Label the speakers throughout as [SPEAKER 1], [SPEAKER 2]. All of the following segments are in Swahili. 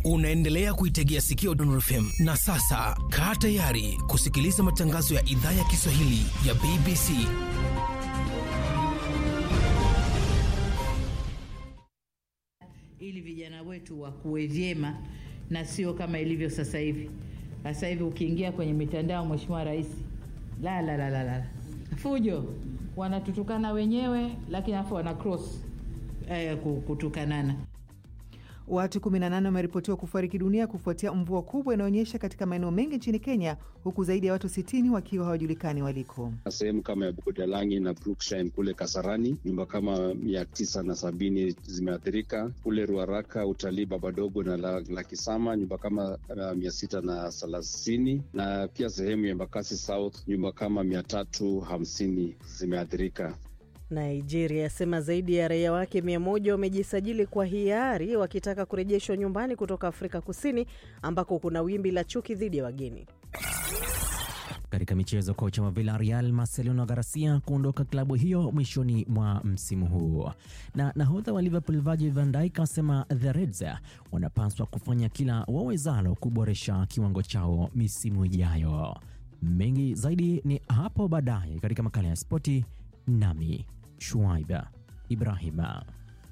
[SPEAKER 1] Unaendelea kuitegea sikio Dondor FM na sasa kaa tayari kusikiliza matangazo ya idhaa ya Kiswahili ya BBC.
[SPEAKER 2] ili vijana wetu wakuwe vyema na sio kama ilivyo sasa hivi. Sasa hivi ukiingia kwenye mitandao, Mheshimiwa Rais, la la la la la, fujo, wanatutukana wenyewe, lakini afu wana cross eh, kutukanana.
[SPEAKER 3] Watu 18 wameripotiwa kufariki dunia kufuatia mvua kubwa inaonyesha katika maeneo mengi nchini Kenya, huku zaidi ya watu 60 wakiwa hawajulikani waliko.
[SPEAKER 4] Sehemu kama ya Budalangi na Brookside kule Kasarani, nyumba kama mia tisa na sabini zimeathirika. Kule Ruaraka, utalii Babadogo na la, la Kisama, nyumba kama uh, mia sita na thelathini na pia sehemu ya Embakasi South, nyumba kama mia tatu hamsini zimeathirika.
[SPEAKER 5] Nigeria yasema zaidi ya raia wake mia moja wamejisajili kwa hiari wakitaka kurejeshwa nyumbani kutoka Afrika Kusini ambako kuna wimbi la chuki dhidi ya wageni.
[SPEAKER 6] Katika michezo, kocha wa Villarreal Marcelino Garcia kuondoka klabu hiyo mwishoni mwa msimu huu, na nahodha wa Liverpool Virgil van Dijk asema the Reds wanapaswa kufanya kila wawezalo kuboresha kiwango chao misimu ijayo. Mengi zaidi ni hapo baadaye katika makala ya spoti, nami Shuaiba Ibrahima.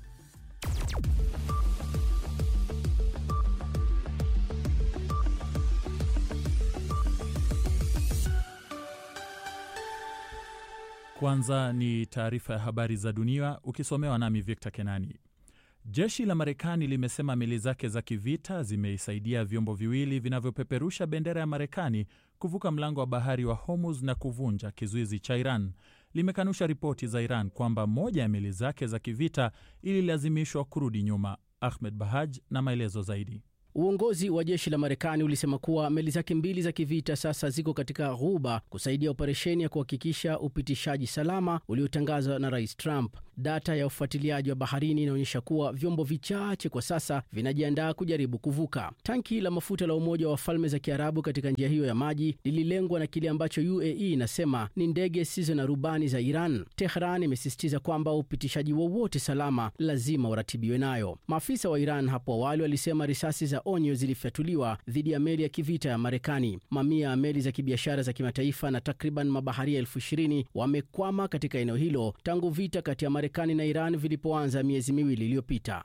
[SPEAKER 7] Kwanza ni taarifa ya habari za dunia ukisomewa nami Victor Kenani. Jeshi la Marekani limesema meli zake za kivita zimeisaidia vyombo viwili vinavyopeperusha bendera ya Marekani kuvuka mlango wa bahari wa Hormuz na kuvunja kizuizi cha Iran. Limekanusha ripoti za Iran kwamba moja ya meli zake za kivita ililazimishwa kurudi nyuma. Ahmed Bahaj na maelezo zaidi.
[SPEAKER 8] Uongozi wa jeshi la Marekani ulisema kuwa meli zake mbili za kivita sasa ziko katika ghuba kusaidia operesheni ya kuhakikisha upitishaji salama uliotangazwa na Rais Trump. Data ya ufuatiliaji wa baharini inaonyesha kuwa vyombo vichache kwa sasa vinajiandaa kujaribu kuvuka. Tanki la mafuta la Umoja wa Falme za Kiarabu katika njia hiyo ya maji lililengwa na kile ambacho UAE inasema ni ndege zisizo na rubani za Iran. Tehran imesisitiza kwamba upitishaji wowote salama lazima uratibiwe nayo. Maafisa wa Iran hapo awali walisema risasi za onyo zilifyatuliwa dhidi ya meli ya kivita ya Marekani. Mamia ya meli za kibiashara za kimataifa na takriban mabaharia elfu ishirini wamekwama katika eneo hilo tangu vita kati ya Marekani na Iran vilipoanza miezi miwili iliyopita.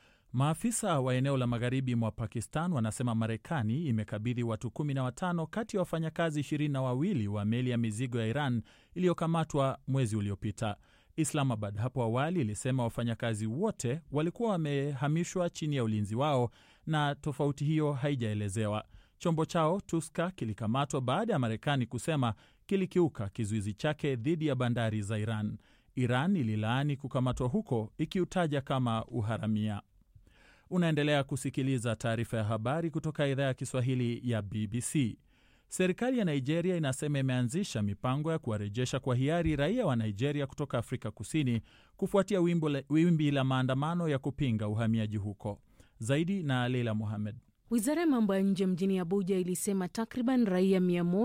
[SPEAKER 7] Maafisa wa eneo la magharibi mwa Pakistan wanasema Marekani imekabidhi watu kumi na watano kati ya wafanyakazi ishirini na wawili wa meli ya mizigo ya Iran iliyokamatwa mwezi uliopita. Islamabad hapo awali ilisema wafanyakazi wote walikuwa wamehamishwa chini ya ulinzi wao na tofauti hiyo haijaelezewa. Chombo chao Tuska kilikamatwa baada ya Marekani kusema kilikiuka kizuizi chake dhidi ya bandari za Iran. Iran ililaani kukamatwa huko ikiutaja kama uharamia. Unaendelea kusikiliza taarifa ya habari kutoka idhaa ya Kiswahili ya BBC. Serikali ya Nigeria inasema imeanzisha mipango ya kuwarejesha kwa hiari raia wa Nigeria kutoka Afrika Kusini kufuatia wimbi la maandamano ya kupinga uhamiaji huko. Zaidi na Leila Mohamed.
[SPEAKER 9] Wizara ya mambo ya nje mjini Abuja ilisema takriban raia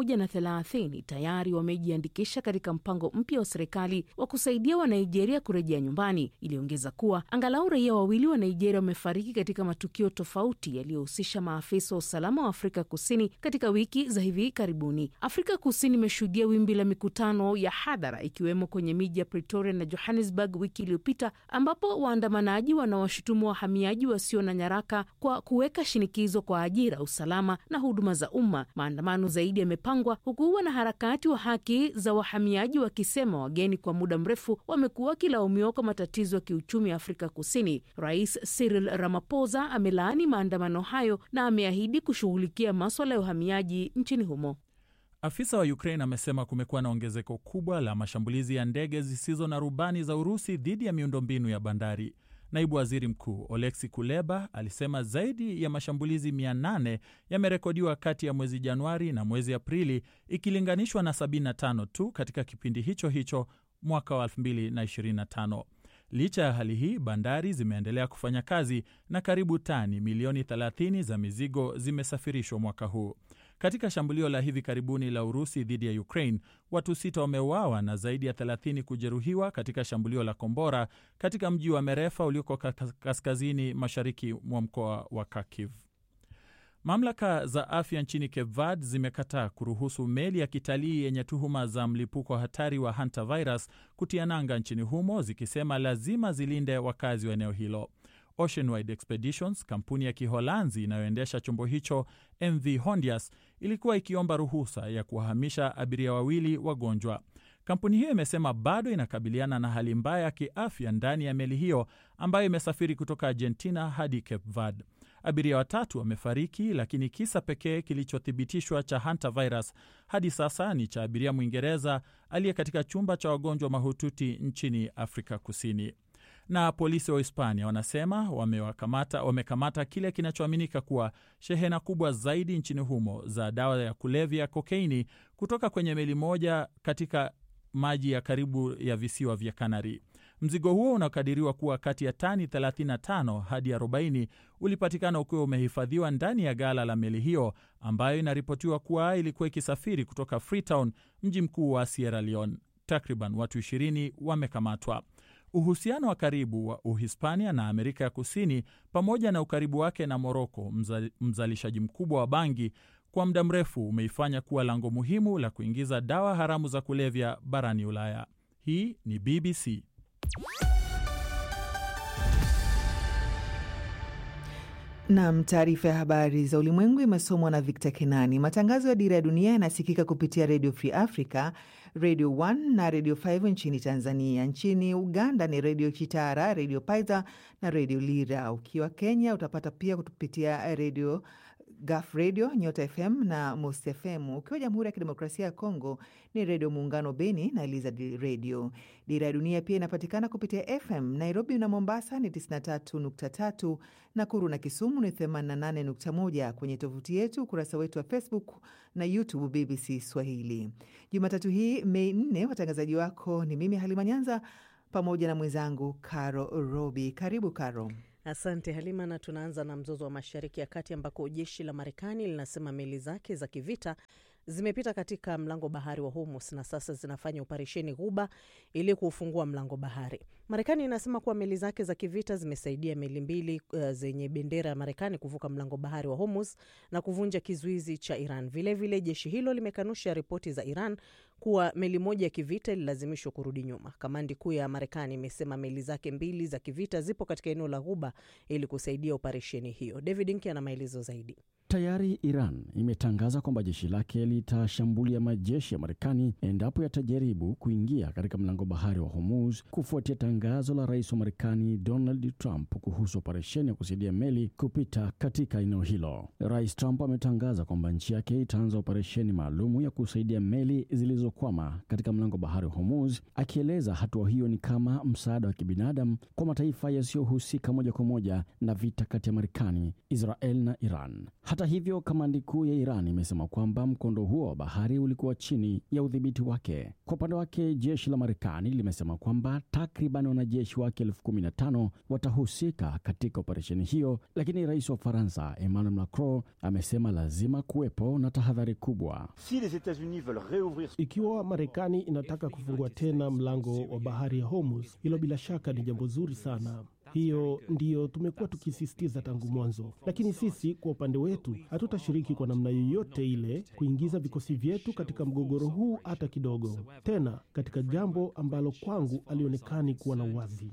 [SPEAKER 9] 130 tayari wamejiandikisha katika mpango mpya wa serikali wa kusaidia Wanigeria kurejea nyumbani. Iliongeza kuwa angalau raia wawili wa Nigeria wamefariki katika matukio tofauti yaliyohusisha maafisa wa usalama wa Afrika Kusini katika wiki za hivi karibuni. Afrika Kusini imeshuhudia wimbi la mikutano ya hadhara ikiwemo kwenye miji ya Pretoria na Johannesburg wiki iliyopita, ambapo waandamanaji wanawashutumu wahamiaji wasio na nyaraka kwa kuweka shinikizo kwa ajira, usalama na huduma za umma. Maandamano zaidi yamepangwa huku wanaharakati wa haki za wahamiaji wakisema wageni kwa muda mrefu wamekuwa wakilaumiwa kwa matatizo ya kiuchumi ya Afrika Kusini. Rais Cyril Ramaphosa amelaani maandamano hayo na ameahidi kushughulikia maswala ya uhamiaji nchini humo.
[SPEAKER 7] Afisa wa Ukraine amesema kumekuwa na ongezeko kubwa la mashambulizi ya ndege zisizo na rubani za Urusi dhidi ya miundombinu ya bandari. Naibu waziri mkuu Oleksi Kuleba alisema zaidi ya mashambulizi 800 yamerekodiwa kati ya mwezi Januari na mwezi Aprili ikilinganishwa na 75 tu katika kipindi hicho hicho mwaka wa 2025. Licha ya hali hii, bandari zimeendelea kufanya kazi na karibu tani milioni 30 za mizigo zimesafirishwa mwaka huu. Katika shambulio la hivi karibuni la Urusi dhidi ya Ukraine, watu sita wameuawa na zaidi ya 30 kujeruhiwa katika shambulio la kombora katika mji wa Merefa ulioko kaskazini mashariki mwa mkoa wa Kharkiv. Mamlaka za afya nchini Cape Verde zimekataa kuruhusu meli ya kitalii yenye tuhuma za mlipuko hatari wa hantavirus kutia nanga nchini humo, zikisema lazima zilinde wakazi wa eneo hilo. Oceanwide Expeditions, kampuni ya Kiholanzi inayoendesha chombo hicho MV Hondias, ilikuwa ikiomba ruhusa ya kuwahamisha abiria wawili wagonjwa. Kampuni hiyo imesema bado inakabiliana na hali mbaya ya kiafya ndani ya meli hiyo ambayo imesafiri kutoka Argentina hadi Cape Verde. Abiria watatu wamefariki, lakini kisa pekee kilichothibitishwa cha hantavirus hadi sasa ni cha abiria Mwingereza aliye katika chumba cha wagonjwa mahututi nchini Afrika Kusini. Na polisi wa Hispania wanasema wamewakamata wamekamata kile kinachoaminika kuwa shehena kubwa zaidi nchini humo za dawa ya kulevya kokaini kutoka kwenye meli moja katika maji ya karibu ya visiwa vya Kanari. Mzigo huo unakadiriwa kuwa kati ya tani 35 hadi 40 ulipatikana ukiwa umehifadhiwa ndani ya gala la meli hiyo ambayo inaripotiwa kuwa ilikuwa ikisafiri kutoka Freetown, mji mkuu wa Sierra Leone. Takriban watu 20 wamekamatwa. Uhusiano wa karibu wa Uhispania na Amerika ya Kusini pamoja na ukaribu wake na Moroko, mza, mzalishaji mkubwa wa bangi, kwa muda mrefu umeifanya kuwa lango muhimu la kuingiza dawa haramu za kulevya barani Ulaya. Hii ni BBC.
[SPEAKER 3] Nam, taarifa ya habari za ulimwengu imesomwa na Victor Kenani. Matangazo ya Dira ya Dunia yanasikika kupitia Radio Free Africa, Radio 1 na Radio 5 nchini Tanzania. Nchini Uganda ni Radio Kitara, Radio Paidha na Radio Lira. Ukiwa Kenya utapata pia kupitia Radio Gaf Radio, Nyota FM na Most FM. Ukiwa Jamhuri ya Kidemokrasia ya Kongo ni Redio Muungano Beni na Elizad Radio. Dira ya Dunia pia inapatikana kupitia FM Nairobi na Mombasa ni 93.3, Nakuru na Kisumu ni 88.1. Kwenye tovuti yetu, ukurasa wetu wa Facebook na YouTube BBC Swahili. Jumatatu hii Mei 4, watangazaji wako ni mimi Halima Nyanza pamoja na mwenzangu Caro Robi. Karibu Caro.
[SPEAKER 5] Asante Halima, na tunaanza na mzozo wa Mashariki ya Kati ambako jeshi la Marekani linasema meli zake za kivita zimepita katika mlango bahari wa Hormuz na sasa zinafanya operesheni Ghuba ili kuufungua mlango bahari. Marekani inasema kuwa meli zake za kivita zimesaidia meli mbili uh, zenye bendera ya Marekani kuvuka mlango bahari wa Hormuz na kuvunja kizuizi cha Iran. Vilevile vile jeshi hilo limekanusha ripoti za Iran kuwa meli moja ya kivita ililazimishwa kurudi nyuma. Kamandi kuu ya Marekani imesema meli zake mbili za kivita zipo katika eneo la Ghuba ili kusaidia operesheni hiyo. David Nki ana maelezo zaidi.
[SPEAKER 10] Tayari Iran imetangaza kwamba jeshi lake litashambulia majeshi ya Marekani endapo yatajaribu kuingia katika mlango bahari wa Hormuz kufuatia tangazo la rais wa Marekani Donald Trump kuhusu operesheni ya kusaidia meli kupita katika eneo hilo. Rais Trump ametangaza kwamba nchi yake itaanza operesheni maalumu ya kusaidia meli zilizokwama katika mlango bahari wa Hormuz, akieleza hatua hiyo ni kama msaada wa kibinadamu kwa mataifa yasiyohusika moja kwa moja na vita kati ya Marekani, Israel na Iran. Hata hivyo, kamandi kuu ya Iran imesema kwamba mkondo huo wa bahari ulikuwa chini ya udhibiti wake. Kwa upande wake, jeshi la Marekani limesema kwamba takriban wanajeshi wake elfu kumi na tano watahusika katika operesheni hiyo, lakini rais wa Ufaransa Emmanuel Macron amesema lazima kuwepo na tahadhari kubwa.
[SPEAKER 11] Ikiwa Marekani inataka kufungua tena mlango wa bahari ya Hormuz, hilo bila shaka ni jambo zuri sana. Hiyo ndiyo tumekuwa tukisisitiza tangu mwanzo, lakini sisi kwa upande wetu hatutashiriki kwa namna yoyote ile kuingiza vikosi vyetu katika mgogoro huu hata kidogo, tena katika jambo ambalo kwangu alionekani kuwa na uwazi.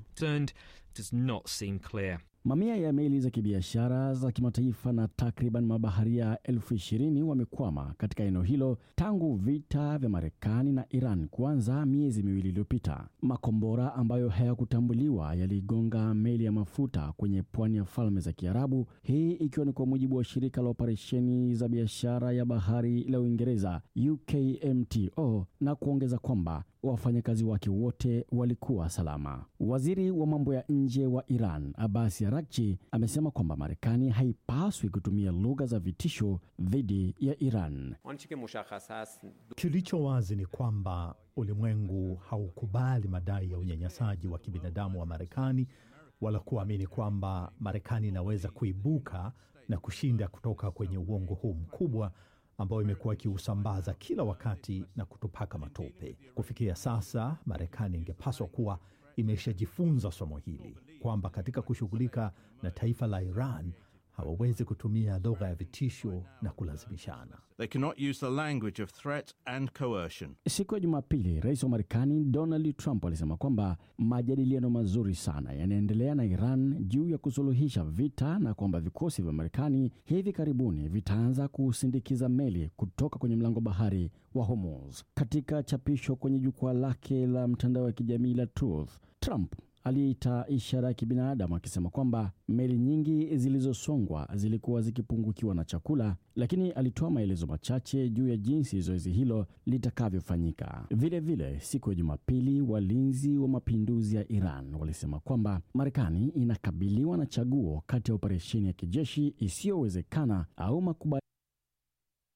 [SPEAKER 10] Mamia ya meli za kibiashara za kimataifa na takriban mabaharia elfu ishirini wamekwama katika eneo hilo tangu vita vya Marekani na Iran kuanza miezi miwili iliyopita. Makombora ambayo hayakutambuliwa yaligonga meli ya mafuta kwenye pwani ya Falme za Kiarabu, hii ikiwa ni kwa mujibu wa shirika la operesheni za biashara ya bahari la Uingereza UKMTO, na kuongeza kwamba wafanyakazi wake wote walikuwa salama. Waziri wa mambo ya nje wa Iran Abbas Araghchi amesema kwamba Marekani haipaswi kutumia lugha za vitisho dhidi ya Iran.
[SPEAKER 12] Kilicho wazi ni kwamba ulimwengu haukubali madai ya unyanyasaji wa kibinadamu wa Marekani wala kuamini kwamba Marekani inaweza kuibuka na kushinda kutoka kwenye uongo huu mkubwa ambayo imekuwa ikiusambaza kila wakati na kutupaka matope. Kufikia sasa, Marekani ingepaswa kuwa imeshajifunza somo hili kwamba katika kushughulika na taifa la Iran hawawezi kutumia lugha ya vitisho na kulazimishana.
[SPEAKER 13] They cannot use the language of threat and coercion.
[SPEAKER 10] Siku ya Jumapili, rais wa Marekani Donald Trump alisema kwamba majadiliano mazuri sana yanaendelea na Iran juu ya kusuluhisha vita na kwamba vikosi vya Marekani hivi karibuni vitaanza kusindikiza meli kutoka kwenye mlango bahari wa Hormuz. Katika chapisho kwenye jukwaa lake la mtandao wa kijamii la Truth, Trump aliita ishara ya kibinadamu akisema kwamba meli nyingi zilizosongwa zilikuwa zikipungukiwa na chakula, lakini alitoa maelezo machache juu ya jinsi zoezi hilo litakavyofanyika. Vilevile, siku ya Jumapili, walinzi wa mapinduzi ya Iran walisema kwamba Marekani inakabiliwa na chaguo kati ya operesheni ya kijeshi isiyowezekana au makubaliano